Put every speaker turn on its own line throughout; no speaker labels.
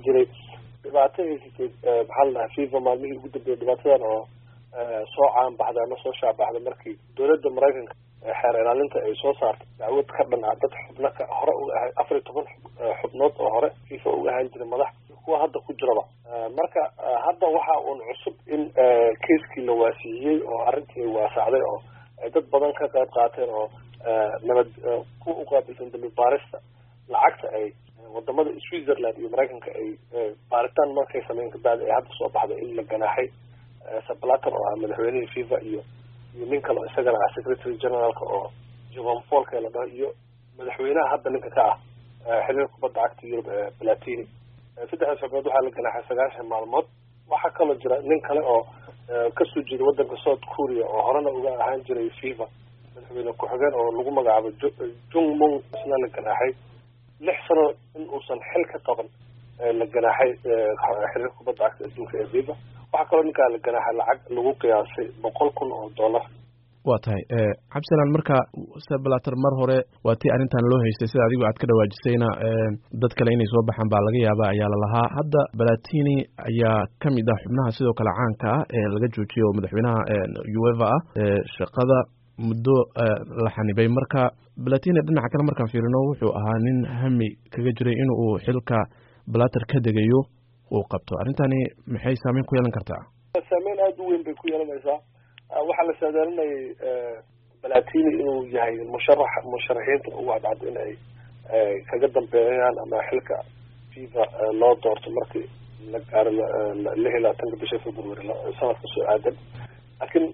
jiray dhibaato haysatay maxaa la dhahaa fifa maalmihii ugu dambeeyay dhibaatadan oo soo caanbaxday ama soo shaabaxday markii dowladda maraykanka xeer ilaalinta ay soo saartay dacwad ka dhan ah dad xubno ka hore uga ahay afar iyo toban xubnood oo hore fifa uga ahaan jiray madax kuwa hadda ku jiraba marka hadda waxa uun cusub in keiskii la waasiiyey oo arrintii ay waasacday oo ay dad badan ka qayb qaateen oo nabad ku uqaabilsan dambi baarista lacagta ay wadamada switzerland iyo maraykanka ay baaritaan markay sameyn kabacdi ay hadda soo baxday in la ganaaxay sablaton oo ah madaxweynihii fifa iyo iyo nin kale oo isagana ah secretary generaalka oo jovan folka la dhaho iyo madaxweynaha hadda ninka ka ah xiriir kubadda cagta yurub ee platini saddexdaas xubnood waxaa la ganaaxay sagaashan maalmood waxaa kaloo jira nin kale oo kasoo jeeda wadanka south korea oo horena uga ahaan jiray fifa madaxweyne ku-xigeen oo lagu magacaabo jung mung isna la ganaaxay lix sano in uusan xil ka qaban la ganaaxay xiriir kubadda cagta adduunka ee fifa waxaa kaloo ninkaa la ganaaxay lacag lagu qiyaasay boqol kun oo dollar
waa tahay cabdisalaan marka seblater mar hore waa tii arrintan loo haystay sida adigu aad ka dhawaajisayna dad kale inay soo baxaan baa laga yaaba ayaa lalahaa hadda balatini ayaa ka mid ah xubnaha sidoo kale caanka ah ee laga joojiyay oo madaxweynaha ueva ah shaqada muddo la xanibay marka balatini dhinaca kale markaan fiirino wuxuu ahaa nin hami kaga jiray in uu xilka balater ka degayo uu qabto arrintani maxay saameyn ku yeelan kartaa
saameyn aada u weyn bay ku yeelanaysaa waxaa la saadaalinayay balatini inuu yahay musharax musharaxiinta ugu cadcado in ay kaga dambeeyaan ama xilka fifa loo doorto markii la gaaro lix iyo labaatanka bisha february sanadka soo aadan laakiin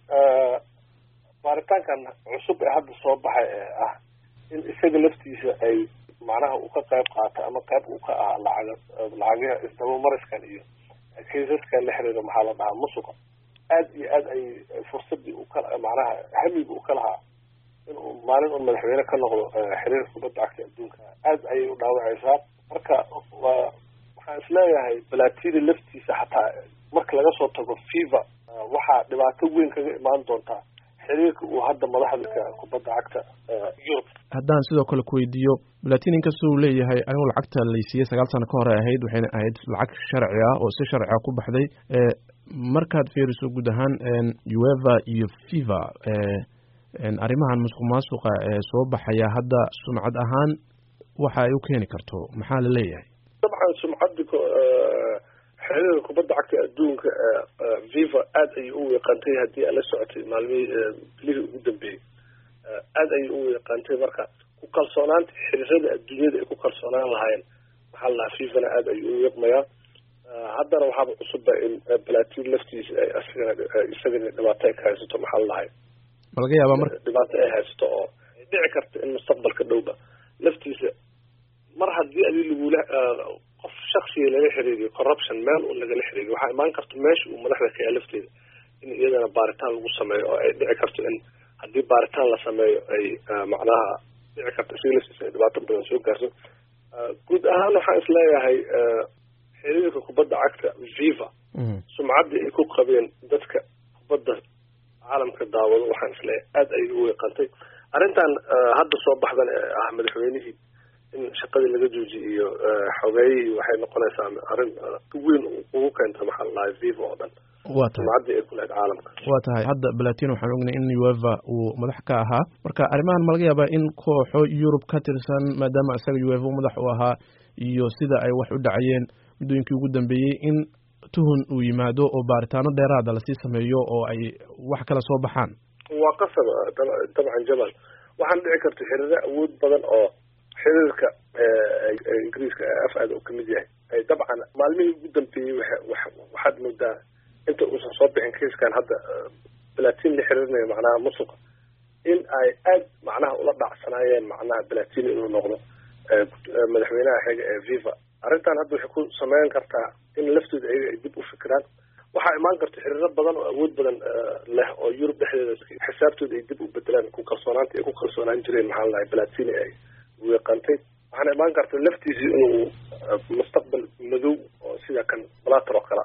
baaritaankan cusub ee hadda soo baxay ee ah in isaga laftiisa ay macnaha uu ka qayb qaato ama qayb uu ka ah lacag lacagaha isdabamariskan iyo kaisaskan la xiriiro maxaa la dhahaa musuqa aad iyo aad ay fursadii u kala macnaha hamiga u ka lahaa inuu maalin un madaxweyne ka noqdo xiriirka kubadda cagta adduunka aad ayay u dhaawacaysaa marka waa waxaan isleeyahay balatini laftiisa xataa marka laga soo tago fifa waxaa dhibaato weyn kaga imaan doontaa xiriirka uu hadda madaxda kubadda cagta yurub
haddaan sidoo kale kuweydiiyo balatini inkastoo uu leeyahay anigu lacagta laysiiyey sagaal sano ka hore ahayd waxayna ahayd lacag sharci ah oo si sharci ah ku baxday markaad fiiriso guud ahaan ueva iyo fifa arrimahan musuq maasuqa ee soo baxaya hadda sumcad ahaan waxa ay u keeni karto maxaa la leeyahay
dabcan sumcadda xiriirka kubadda cagta adduunka viva aada ayay u weeqantay haddii aad la socotay maalmihii bilihii ugu dambeeyey aada ayay u weeqantay marka ku kalsoonaanta xiriirada adduunyada ay ku kalsoonaan lahaayeen maxaa la dhahaa fifana aada ayuu u weeqmayaa haddana waxaaba cusubba in balatin laftiisa ay asagana isagana dhibaato ay ka haysato maxaa la dhahay
ma laga yaabaa marka
dhibaato ay haysato oo ay dhici karta in mustaqbalka dhowba laftiisa mar haddii adi lagula qof shaksiga laga xiriiriyo corruption meel un lagala xiriiriyo waxaa imaan karta meesha uu madaxda ka yahay lafteeda in iyadana baaritaan lagu sameeyo oo ay dhici karto in haddii baaritaan la sameeyo ay macnaha dhici karto isaga laftiisa ay dhibaato badan soo gaarto guud ahaan waxaan isleeyahay xiriirka kubadda cagta viva sumcaddii ay ku qabeen dadka kubadda caalamka daawado waxaan isleeyahay aada ayay u weeqantay arrintan hadda soo baxdan ee ah madaxweynihii in shaqadii laga joojiye iyo xogeeyihii waxay noqonaysaa arrin weyn ugu keenta maxaa la dhahay viva oo dhan
wa tahay
sumcaddii ay ku lahayd caalamka
wa tahay hadda balatino waxaan ognay in ueva uu madax ka ahaa marka arrimahan ma laga yaabaa in kooxo yurub ka tirsan maadaama isaga ueva u madax u ahaa iyo sida ay wax u dhacayeen muddooyinkii ugu dambeeyey in tuhun uu yimaado oo baaritaano dheeraada lasii sameeyo oo ay wax kala soo baxaan
waa qasab dabcan jamal waxaan dhici karta xiriiro awood badan oo xiriirka ingiriiska af aada uu kamid yahay ay dabcan maalmihii ugu dambeeyey waxaad moodaa inta uusan soo bixin kaiskan hadda balatin la xiriirinayo macnaha musuqa in ay aad macnaha ula dhacsanaayeen macnaha balatin inuu noqdo madaxweynaha xiga ee viva arrintan hadda waxay ku sameyn kartaa in laftooda ayaga ay dib u fikiraan waxaa imaan karta xiriiro badan oo awood badan leh oo yurub dhexdeeda xisaabtooda ay dib u bedelaan ku kalsoonaanta ay ku kalsoonaan jireen maxaa ladahay balatini ay weeqantay waxaana imaan karta laftiisii inuu mustaqbal madow oo sida kan balater oo kale